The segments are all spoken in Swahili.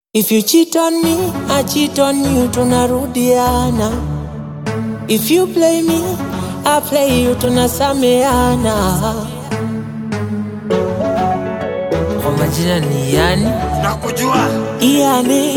If you cheat on me, I cheat on you, tunarudiana. If you play me, I play you, tunasameana. Kwa majina ni yani nakujua Iane,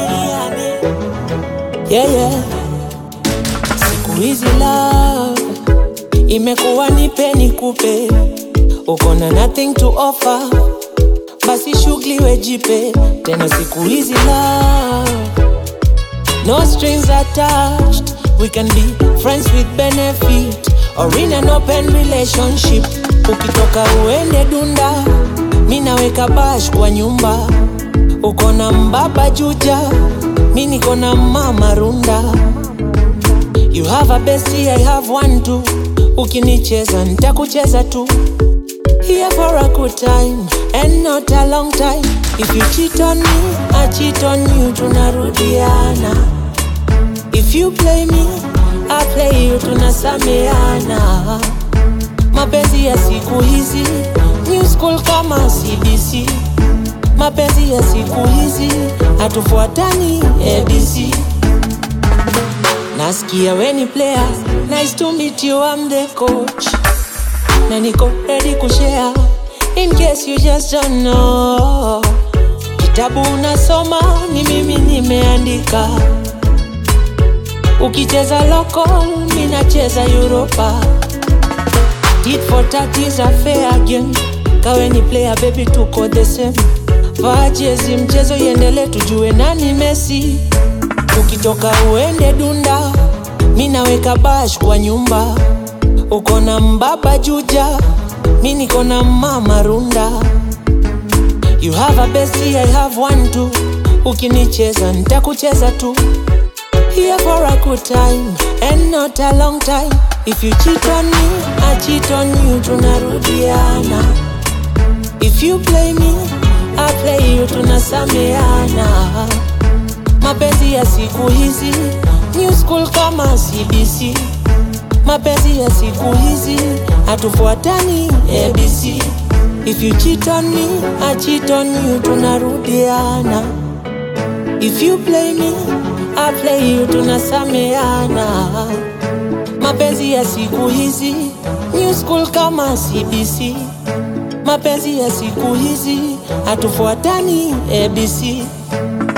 yeah, yeah. Siku hizi love imekuwa nipe nikupe, uko na nothing to offer, basi shughuli wejipe tena. Siku hizi love no strings attached, we can be friends with benefit or in an open relationship. Ukitoka uende dunda, mi naweka bash kwa nyumba uko na mbaba juja, mi niko na mama runda. You have a bestie, I have one too. Ukinicheza nitakucheza tu. Here for a good time and not a long time. If you cheat on me, I cheat on you, tunarudiana. If you play me, I play you, tunasameana. Mapenzi ya siku hizi, new school kama CBC. Mapenzi ya siku hizi hatufuatani ABC. Nasikia weni player, nice to meet you, I'm the coach. Na niko ready kushare in case you just don't know. Kitabu unasoma ni mimi nimeandika. Ukicheza local, mi nacheza Europa. Tit for tat is a fair game. Kawe ni player baby, tuko the same. Vaa jezi, mchezo iendele, tujue nani Messi. Ukitoka uende dunda, mi naweka bash kwa nyumba. Uko na mbaba juja, mi niko na mama runda. You have a bestie, I have one too. Ukinicheza nitakucheza tu. Here for a good time and not a long time. If you cheat on me, I cheat on you, tunarudiana. If you play me, I play you, tunasameana. Mapenzi ya siku hizi, new school kama CBC. Mapenzi ya siku hizi, hatufuatani ABC. If you cheat on me, I cheat on you, tunarudiana. If you play me, I play you, tunasameana. Mapenzi ya siku hizi, new school kama CBC. Mapenzi ya siku hizi, hatufuatani ABC.